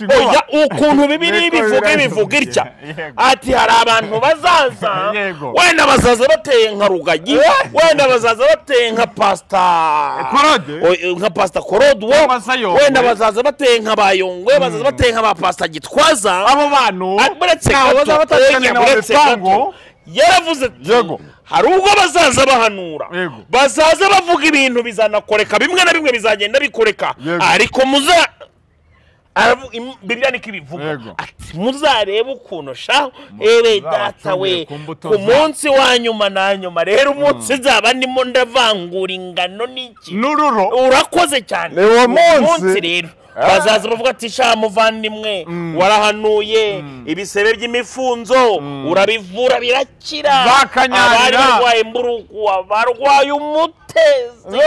oya ukuntu bibiri bivuga ibivuga itya ati hari abantu bazaza Yego. wenda bazaza bateye nka rugagi wenda bazaza bateye nka pasita Korode? O- nka pasita korodwo Cyangwa se Yongwe? wenda bazaza bateye nka bayongwe bazaza bateye nka ba pasita gitwaza abo bantu buretse ntabwo bazaba gato batandukanye oya, na buretse Babisango. gato yaravuze ati Yego. hari ubwo bazaza bahanura Yego. bazaza bavuga ibintu bizanakoreka bimwe na bimwe bizagenda bikoreka Yego. ariko muza aravu- im- bibiliya niko ibivuga Yego. ati muzarebe ukuntu sha ere data we ku mbuto ku za- munsi wa nyuma na nyuma rero umunsi nzaba ndimo ndavangura ingano n'iki n'ururo urakoze cyane Ni uwo munsi. rero bazaza bavuga ati sha muvandimwe warahanuye ibisebe by'imifunzo urabivura birakira Bakanyarira. abari barwaye mburugu abarwaye umutezi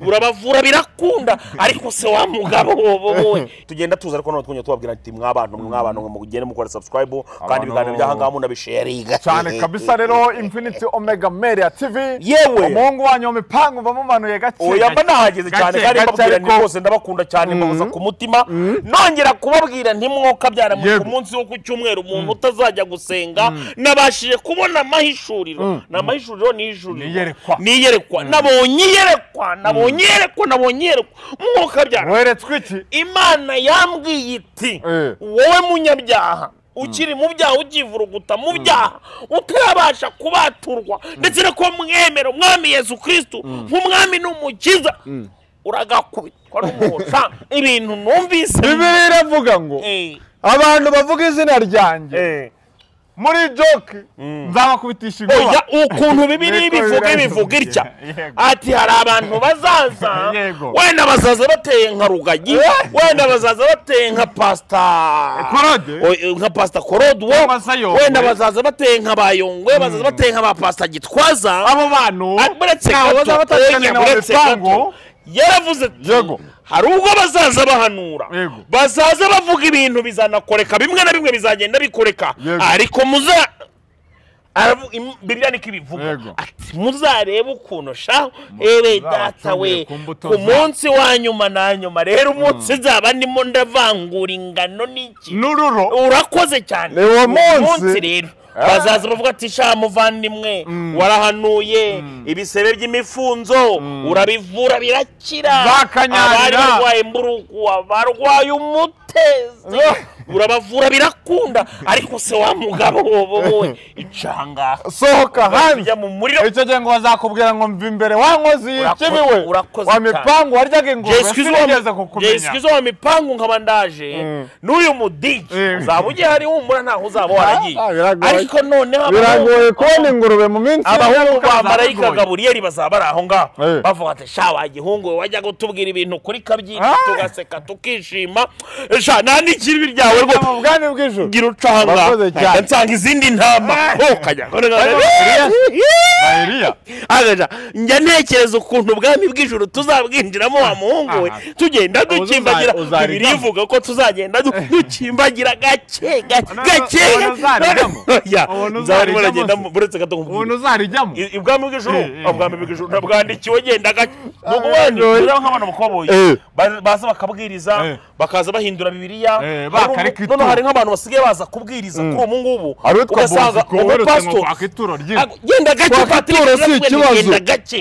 urabavura birakunda ariko se wa mugabo wowe tugenda tuza ariko noneho twongera tubabwira ati mwabantu mwabantu mugende mukora subscribe kandi ibiganiro by'ahangaha munabisheringa cyane kabisa rero infinity omega meri ya tv Yewe. umuhungu wanyu mipangu bamumanuye gake oya mba nahageze cyane Gake, kandi gake mbabwira ariko- ni rwose ndabakunda cyane mbabuza ku mutima nongera kubabwira ntimwoka byaramutse Yego. ku munsi wo ku cyumweru umuntu utazajya gusenga nabashije kubona amahishuriro ni amahishuriro ni ijuriro Niyerekwa. ni iyerekwa nabonye iyerekwa nabonye iyerekwa nabonye iyerekwa mwoka byaramutse weretswe iki imana yambwiye iti Eh. wowe munyabyaha ukiri mu byaha ukivuruguta mu byaha utarabasha kubaturwa ndetse no kuba mwemera umwami yesu kirisitu nk'umwami n'umukiza uragakubitwa n'umuhosha ibintu numvise bibiri iravuga ngo Eh, abantu bavuga izina ryanjye eh. muri joke nzabakubitisha inkuba oya ukuntu bibiri Ariko bivuga birangiye. bivuga itya Yego. ati hari abantu bazaza Yego. wenda bazaza bateye nka rugagi wenda bazaza bateye nka pasita Korode? O- nka pasita korodwo Cyangwa se Yongwe? wenda bazaza bateye nka bayongwe bazaza bateye nka ba pasita gitwaza abo bantu Ah, buretse ntabwo gato, bazaba batandukanye oya, na buretse gato. babisango yaravuze ati Yego. hari ubwo bazaza bahanura Yego. bazaza bavuga ibintu bizanakoreka bimwe na bimwe bizagenda bikoreka Yego. ariko muza aravu- im- bibiliya niko ibivuga Yego. ati muzarebe ukuntu sha ere data acumuye we ku mbuto ku za- munsi wa nyuma na nyuma rero umunsi nzaba ndimo ndavangura ingano n'iki n'ururo urakoze cyane Ni uwo munsi. rero bazaza bavuga ati sha muvandimwe warahanuye ibisebe by'imifunzo urabivura birakira Bakanyarira. abari barwaye mburugu abarwaye umutezi urabavura birakunda ariko se wa mugabo wowe icanga sohoka hanze ujya mu muriro icyo gihe ngo bazakubwira ngo mva imbere wa nkozi Urakoze- y'ikibi we urakoze wa cyane. mipangu waryaga ingurube Yesu sinigeze kukumenya izo wa mipangu nkaba ndaje n'uyu mudiji Mm. uzaba ugiye hari humura ntaho uzaba waragiye Ah, biragoye. ariko noneho abahungu- biragoye kubona ingurube mu minsi abahungu Ingaruka ba za marayika Gaburiyeli. gaburiyeli bazaba bari aho ngaho Eh. bavuga ati sha wagihungu we wajya gutubwira ibintu kuri kabyinyi Ah. tugaseka tukishima sha nandi ikibi ryawe rwose mu bwami bw'ijoro gira ucanga Murakoze cyane. Ahita nsanga izindi ntama Ah. ukajya bayiriya agaja njya ntekereza ukuntu ubwami bw'ijuru tuzabwinjiramo wa muhungu we Aha. tugenda Uza- dukimbagira uzarigamo. bibiri ivuga ko tuzagenda du- dukimbagira gake gake Ubona- gake ubona uzarigamo. Oya, Ubona nzaba ndimo uzarigamo nagenda se. mu- buretse gato ubuntu uzarijyamo I- ibwami bw'ijuru Eh, eh. ubwami bw'ijuru ntabwandikiwe genda gake ni ukubanyu rero nk'abantu bakoboye Eh. Ba- baza bakabwiriza Eh. baza bahindura bibiliya Eh, Hari bakarika umu- ituro. noneho hari nk'abantu basigaye baza kubwiriza kuri ubu ngubu Hari utwa Bosco werutse ngo umupasitori kwaka ituro ry'inka Ago- genda gake Twaka Patrick, ituro si natwe ikibazo. nigenda gake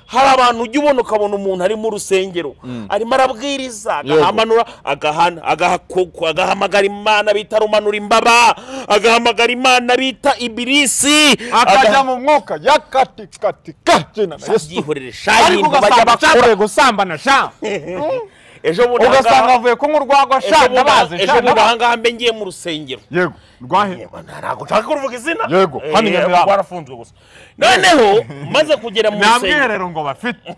hari abantu ujya ubona ukabona umuntu ari mu rusengero arimo arabwiriza agahamanura agahana agahakuku agahamagara imana bita rumanura imbaba agahamagara imana bita ibirisi akajya agaha- mu mwuka yakatikatika kina na yesu byihorere ariko shayintu bajya ugasanga bakora acakoye gusambana sha ejo bundi ugasanga ahangaha- avuye kunywa urwagwa sha ejo bundi aha- ndabazi ejo sha bundi ndabazi ahangaha mbe ngiye mu rusengero yego rwahe ntabwo nshaka kuruvuga izina Yego, Eh, hano Nyamirambo. kuko warafunzwe gusa noneho maze kugera mu nta rusengero bwiherero ngo bafite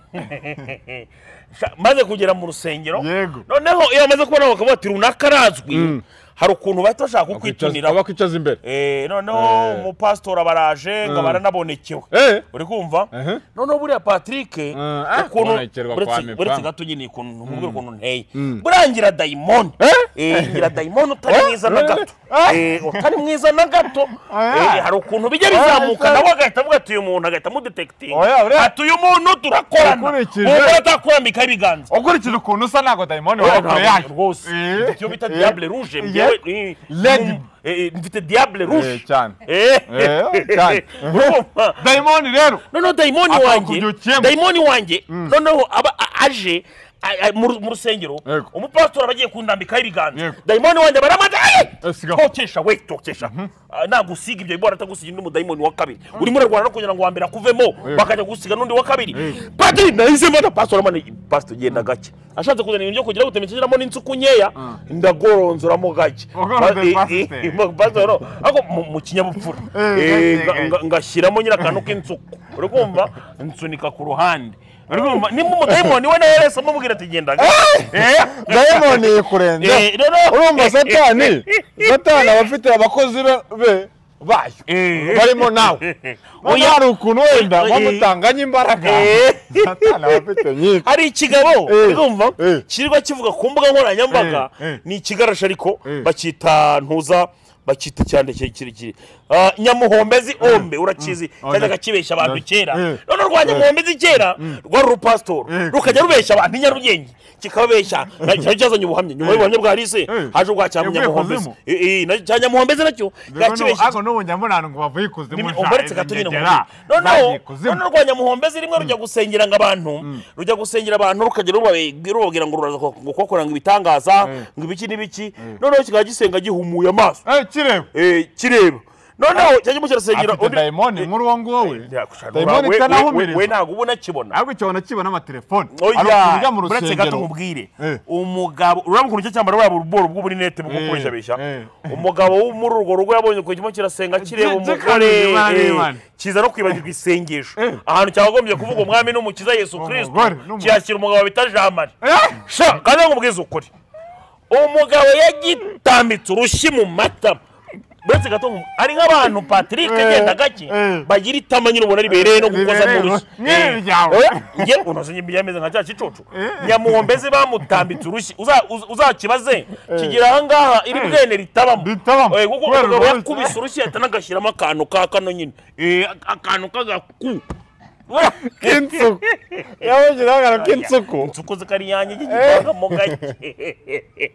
Sha- maze kugera mu rusengero Yego. noneho iyo amaze kubona bakavuga ati runaka arazwi hari ukuntu bahita bashaka kukwituniraho abakwicaza imbere Eh, noneho Eh. umupasitori abaraje ngo Mm. baranabonekewe Eh. uri kumva Ehe. noneho buriya patrick ah, ukuntu kubonekerwa uretse- kwa Mipam. uretse gato nyine ukuntu umubwira ukuntu nteye burangira dayimoni Eh? Eh, ngira dayimoni utari Eh? mwiza na gato Eh? Eh, utari mwiza na gato Ah. Eh, hari ukuntu bijya bizamuka Ah, nawe agahita avuga ati uyu muntu agahita amudetekitinga Oya, uriya- ati uyu muntu turakorana Ukurikije- uwo atakurambika ibiganza ukurikije ukuntu usa ntabwo dayimoni Oya, waba ntabwo kure yayo rwose Eh, icyo bita eh, diable rouge eh, njyewe eh, Leg. mm, eh, eh, mfite diable eh, rouge cyane Eh. Eh, cyane. Urumva? dayimoni rero noneho dayimoni wanjye Akakubyukiyemo. dayimoni wanjye noneho aba a- aje a- a- mu ru- mu rusengero Yego. umupasitori aba agiye kundambikaho ibiganza Yego. dayimoni wanjye baramanza Eh, sigaho. tokesha we tokesha Ah, nagusiga ibyo bora atagusiga undi mudayimoni wa kabiri urimo urarwana no kugira ngo wa mbere akuvemo bakajya gusiga n'undi wa kabiri padiri nahisemo na pasitori amana pasitori genda gake ashatse kuzana ibintu byo kugira ngo utemekiramo n'insuku nkeya ndagoronzoramo gake Ugorondora Ba- eh, eh, pasiteri. mu- pasiteri, no. Ariko mu- mu kinyabupfura Eh, nga- nga- ngashyiramo nyine akantu k'insuku uri kumva nsunika ku ruhande uri kumva nimba umudayimoni we nawe wese amubwira ati genda gake." Eh, dayimoni yikurenza Eh, no, no. urumva satani satani aba afite abakozi be be bayo Eh. barimo nawe Oya. oya hari ukuntu wenda Eh. bamutanganye imbaraga Eh. satani aba afite nyinshi hari ikigabo Eh, urumva eh. kirirwa kivuga ku mbuga nkoranyambaga Eh, eh. ni ikigarasha ariko Eh. bakita ntuza bakita cyane kirekire nyamuhombezi ombe urakizi oya. kajyaga kibeshya abantu Eh, kera eh. none rwa nyamuhombezi kera rwari urupasitori Eh. rukajya rubeshya abantu i nyarugenge kikababeshya Na- cyari cyazanye ubuhamya nyuma y'ubuhamya bwa rise Eh. haje ubwa cya Yavuye nyamuhombezi kuzimu. Eh, eh, na- cya nyamuhombezi nacyo yakibeshya ariko n'ubu nyamurano ngo bavuye ikuzimu umuretse gato nyine noneho bagiye noneho ikuzimu rwa nyamuhombezi rimwe rujya gusengeranga abantu rujya gusengera abantu rukajya rubabe- rubabwira ngo ruraza kubakorera ngo ibitangaza ngo ibiki n'ibiki noneho kikaba gisenga gihumuye amaso Eh, kireba Eh, kireba noneho cyajya kirasengera afite dayimoni nk'uri uwo nguwo we dayimoni itanahumirije. we ntabwo uba unakibona ahubwo icyo banakibona amaterefone ari ukuvuga oya mu uretse gato rusengero nkubwire Eh. umugabo urabona ukuntu icyo cyambara waba uruboro bw'uburinete bwo kubeshabeshya eh. umugabo wo muri urwo rugo yabonye ukuntu kirimo kirasenga kireba Gi- umugore gikabije, Imana eh, n'Imana. kiza no kwibagirwa isengesho Eh. ahantu cyakagombye kuvuga umwami n'umukiza yesu kirisito Umugore n'umugabo. kiyakira umugabo bita jamari Eh! sha kandi nkubwize ukuri umugabo yagitambitse urushyi mu mata uretse gato nku- ari nk'abantu patrick agenda gake eh. bagira itama nyine ubona ribereye no gukoza Ribereye, mu rushyi nyine Eh. ryawe. Oya, njye unoze nyine byameze nka cya kicucu nyamuhombezi bamutambitse urushyi Uza- uz- uzakibaze kigira ahangaha iri bwene ritabamo Ritabamo. Eh, kuko Kubera umugabo urushyi. yakubise urushyi ahita anagashyiramo akantu ka kano nyine Eh, akantu k'agaku Oya. k'insuku yabagiraga k'insuku insuku zikariyange igipanga mu gake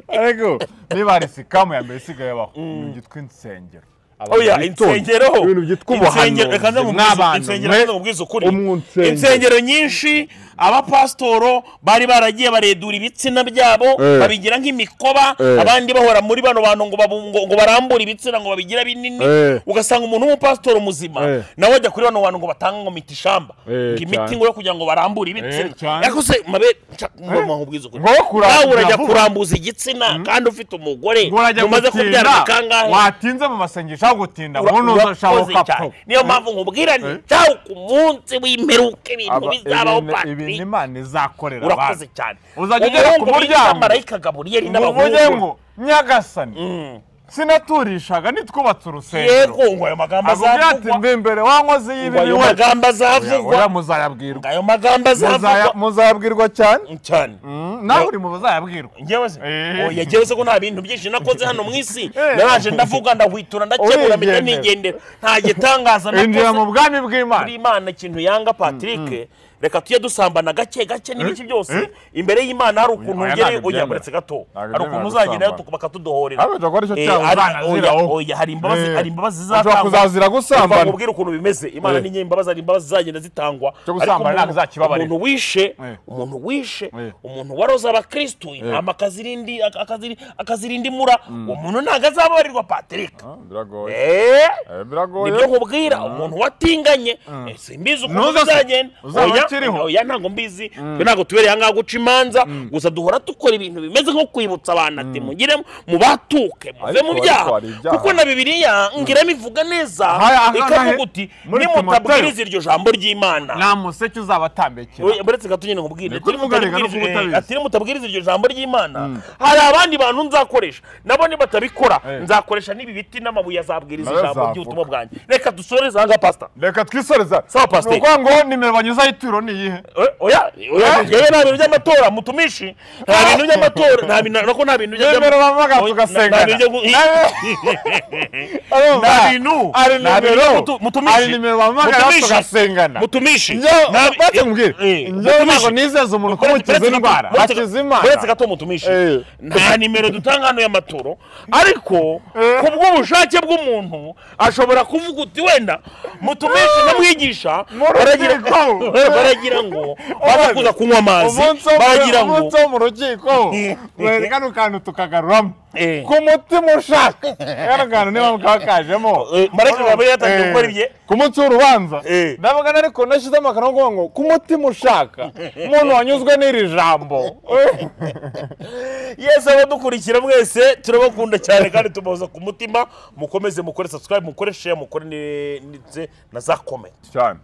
ariko niba hari sikamu ya mbere isigaye abaho ni byitwa insengero oya Witonde. insengero Ibintu byitwa Insengero- ubuhanuzi reka nze nkubwize- n'abantu, insengero mwe nze nkubwize ukuri umwe unsengera. insengero nyinshi abapasitoro bari baragiye baredura ibitsina byabo Eh. babigira nk'imikoba Eh. abandi bahora muri bano bantu ngo babu- ngo- ngo barambure ibitsina ngo babigira binini Eh. ugasanga umuntu w'umupasitoro muzima Eh. nawe ajya kuri bano bantu ngo batange ngo miti ishamba Eh, ngo imiti cyane. ngo yo kugira ngo barambure ibitsina cyane. yakoze mabe nca- ngomba nkubwize ukuri Ngo kurambuza nawe urajya vuba. kurambuza igitsina kandi ufite umugore ngorajya mumaze kubyara gutinda bikangahe watinze mu masengesho aho gutinda Ura- ubundi urakoze uzashaka cyane. upfa niyo mpamvu nkubwira nti cyawe ku munsi w'imperuka ibintu Aba- bizabaho ibintu- ibintu patiri imana izakorera urakoze abantu. cyane uzajya ugera ku muryango marayika gaburiyeli ngo uvuge ngo n'abahungu nyagasani sinaturishaga nitwubatse urusengero yego ngo ayo magambo akubwira ati azavugwa mbi imbere wankoze ngo y'ibibi ayo we magambo azavugwa oya ngo muzayabwirwa ayo magambo muzaya- azavugwa muzayabwirwa cyane cyane Mm, nawe uri mu bazayabwirwa njyewe se Eh. oya njyewe se ko nta bintu byinshi nakoze hano mu isi naraje ndavuga ndahwitura ndakemura mpita Urigendera. nigendera nta gitangaza injira mu nakoze bwami bw'imana kuri imana ikintu yanga patrick reka tujye dusambana gake gake n'ibiki byose imbere y'imana hari ukuntu Oya, ugere ntago oya byemera. buretse gato Ntago hari byemera ukuntu uzagendayo gusambana. bakatudohorera Ariko jya gukora icyo Eh, cyaha hari- uzanaziraho. oya, oya, hari imbabazi Eh. hari imbabazi Ushobora zizatangwa kuzazira gusambana. Reka nkubwire ukuntu bimeze imana Eh. ni nyembabazi hari imbabazi zizagenda zitangwa Cyo gusambana Ariko ntabwo izakibabarira. umuntu wishe Eh. umuntu wishe Eh. umuntu waroza abakristu intama akazirindi- ak- akaziri- akazirinda imura uwo muntu ntabwo azababarirwa patrick biragoye Eh. biragoye nibyo nkubwira umuntu watinganye eh, simbizi ukuntu Ntuza se. bizagenda Uzaba oya kiriho oya ntabwo mbizi twe ntabwo tubereye ahangaha guca imanza gusa duhora dukora ibintu bimeze nko kwibutsa abantu ati mugire mubatuke muve mu Ariko- byaha ariko hari ibyaha. kuko na bibiliya ngira bivuga neza Aha- aha- ikavuga aha- uti muri nimutabwiriza Timoteyo. iryo jambo ry'imana nta museke uzabatambekera Oya, buretse gato nyine nkubwire Ni kuri mugarega no nimutabwiriza- kubutabizi. eh, ati nimutabwiriza iryo jambo ry'imana hari abandi bantu nzakoresha nabo nibatabikora Eh. nzakoresha n'ibi biti n'amabuye azabwiriza Nayo ijambo azavuga. ry'ubutumwa bwanjye reka dusoreze ahangaha pasita reka twisoreza Sawa, Pasiteri. ni ukuvuga ngo nimero banyuzaho ituro ni iyihe Eh, oya oya Eh? yewe nta bintu by'amatora mutumishi nta bintu by'amatora nta bintu nako nta bintu by'ama- nimero bavuga Oya, tugasengana nta bintu byo gu- Urumva? nta bintu hari nta bintu nimero mutu- hari mutumishi nimero bamuhamagara Mutumishi. tugasengana mutumishi Njyewe- Nta bi- bake nkubwire Eh, njyewe ntabwo mutumishi. nizeza umuntu ko Buretse- mukiza buretse indwara gato- buretse- akiza imana buretse gato mutumishi Eh. nta nimero dutanga hano y'amatoro ariko Eh. ku bw'ubushake bw'umuntu ashobora kuvuga uti wenda mutumishi na mwigisha Mu baragira rukiko. baragira ngo baza kuza kunywa amazi umunsi wo mu- baragira ngo umunsi wo mu rukiko mwereka kano kantu tukagaruramo Eh. ku mutima ushaka kano kantu niba mukakajemo Eh, marayika Gaburiyeli yatangiye gukora ibye. ku munsi w'urubanza Eh. ndavuga na ariko nashyize amakaro ngo ngo ku mutima ushaka umuntu wanyuzwe n'iri jambo yesu abadukurikira mwese turabakunda cyane kandi tubahoza ku mutima mukomeze mukore subscribe mukore share mukore ni- ndetse na za comment cyane